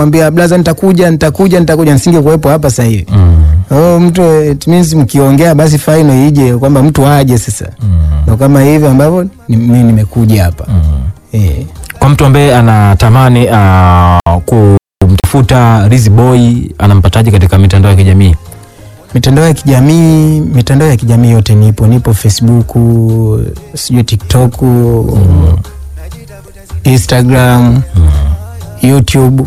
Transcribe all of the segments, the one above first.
mwambia blaza, nitakuja nitakuja nitakuja, nisingekuwepo hapa sasa hivi. Mm. Oh, mtu it means mkiongea basi final ije kwamba mtu aje sasa. Mm. Ndo kama hivi ambavyo ni- mimi nimekuja hapa. Mm. Eh. Kwa mtu ambaye anatamani uh, kumtafuta Rizzy Boy anampataje katika mitandao ya kijamii? Mitandao ya kijamii, mitandao ya kijamii yote nipo, nipo Facebook, sijui TikTok, Instagram, YouTube.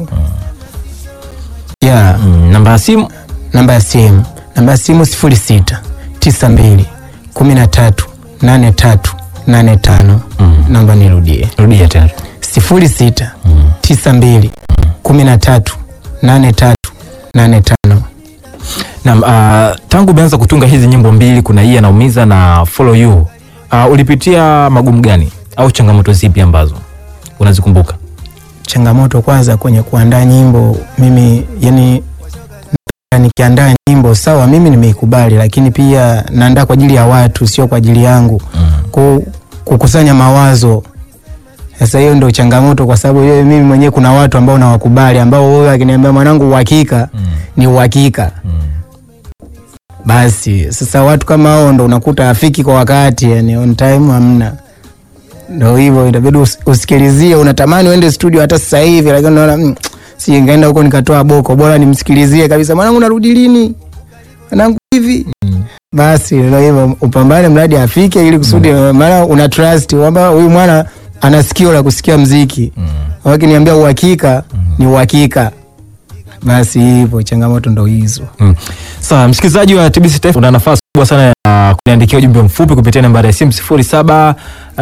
Yeah, Mm. Namba ya simu namba ya simu, namba ya simu 06 92 13 83 85. Mm. Namba nirudie. rudia tena. 06 92 13 83 85. Naam, uh, tangu umeanza kutunga hizi nyimbo mbili, kuna hii anaumiza na follow you, uh, ulipitia magumu gani au changamoto zipi ambazo unazikumbuka? changamoto kwanza kwenye kuandaa nyimbo mimi yani nikiandaa nyimbo sawa mimi nimeikubali lakini pia naandaa kwa ajili ya watu sio kwa ajili yangu Ku, kukusanya mawazo sasa hiyo ndio changamoto kwa sababu yeye mimi mwenyewe kuna watu ambao nawakubali ambao wewe akiniambia mwanangu uhakika ni uhakika basi sasa watu kama hao ndo unakuta afiki kwa wakati yani on time hamna ndo hivyo itabidi us- usikilizie unatamani uende studio hata sasa hivi lakini unaona mm, si ngaenda huko nikatoa boko bora nimsikilizie kabisa mwanangu narudi lini mwanangu hivi basi ndo hivyo upambane mradi afike ili kusudi maana una trust kwamba huyu mwana ana sikio la kusikia mziki wakiniambia uhakika ni uhakika basi hivyo changamoto ndo hizo Mm. Sawa, msikilizaji wa TBC Taifa una nafasi kubwa sana ya kuniandikia ujumbe mfupi kupitia nambari ya simu 07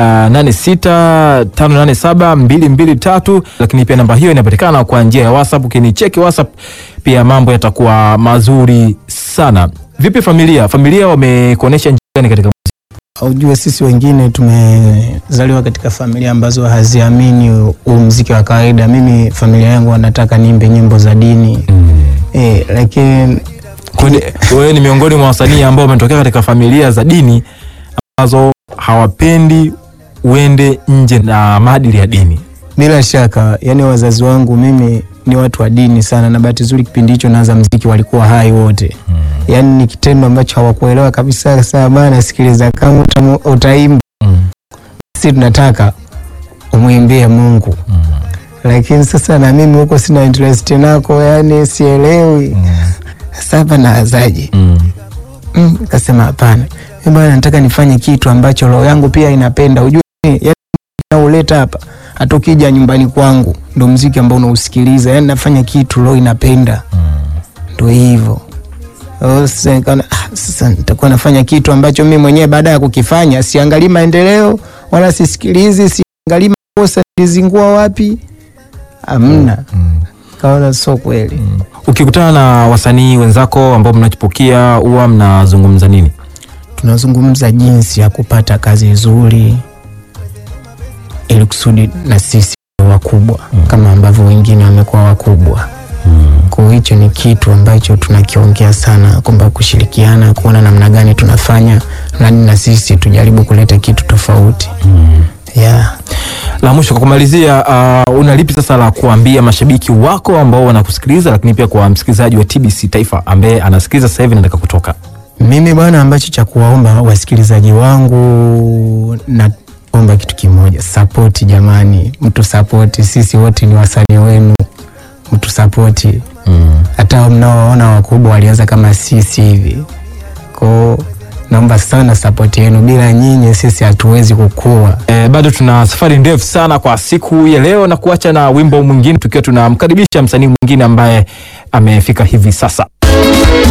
86 587 223, lakini pia namba hiyo inapatikana kwa njia ya WhatsApp. Ukinicheki WhatsApp pia mambo yatakuwa mazuri sana. Vipi familia? Familia wamekuonesha njia gani katika Ujue sisi wengine tumezaliwa katika familia ambazo haziamini huu mziki wa kawaida. Mimi familia yangu wanataka niimbe nyimbo za dini eh, lakini Kwani wewe ni miongoni mwa wasanii ambao wametokea katika familia za dini ambazo hawapendi uende nje na maadili ya dini. bila shaka, yani wazazi wangu mimi ni watu wa dini sana, na bahati nzuri kipindi hicho naanza mziki walikuwa hai wote yani ni kitendo ambacho hawakuelewa kabisa. Sasa bana, sikiliza, kama utamu- utaimba Mm. si tunataka umwimbie Mungu lakini sasa na mimi huko sina interest nako, yani sielewi. Sasa hapa nawazaje? Mm. Mm, kasema hapana, mimi bwana nataka nifanye kitu ambacho roho yangu pia inapenda. Ujue yani nauleta hapa, hata ukija nyumbani kwangu ndo mziki ambao unausikiliza, yani nafanya kitu roho inapenda, ndo hivyo. Oh, Sasa nikaona ah, sasa nitakuwa nafanya kitu ambacho mimi mwenyewe baada ya kukifanya siangalii maendeleo wala sisikilizi, siangalii makosa nilizingua wapi, amna. Kaona sio kweli. Ukikutana na wasanii wenzako ambao mnachipukia huwa mnazungumza nini? tunazungumza jinsi ya kupata kazi nzuri ili kusudi na sisi tuwe wakubwa kama ambavyo wengine wamekuwa wakubwa. Kwa hiyo hicho ni kitu ambacho tunakiongea sana, kwamba kushirikiana, kuona namna gani tunafanya nani na sisi tujaribu kuleta kitu tofauti. Yeah. La mwisho kwa kumalizia, uh, una lipi sasa la kuambia mashabiki wako ambao wanakusikiliza, lakini pia kwa msikilizaji wa TBC Taifa ambaye anasikiliza sasa hivi nataka kutoka? Mimi bwana, ambacho cha kuwaomba wasikilizaji wangu, naomba kitu kimoja, sapoti jamani, mtu sapoti. Sisi wote ni wasanii wenu, mtu sapoti. Hata mnaowaona wakubwa walianza kama sisi hivi, kwao naomba sana sapoti yenu. Bila nyinyi sisi hatuwezi kukua. E, bado tuna safari ndefu sana kwa siku ya leo na kuacha na wimbo mwingine tukiwa tunamkaribisha msanii mwingine ambaye amefika hivi sasa.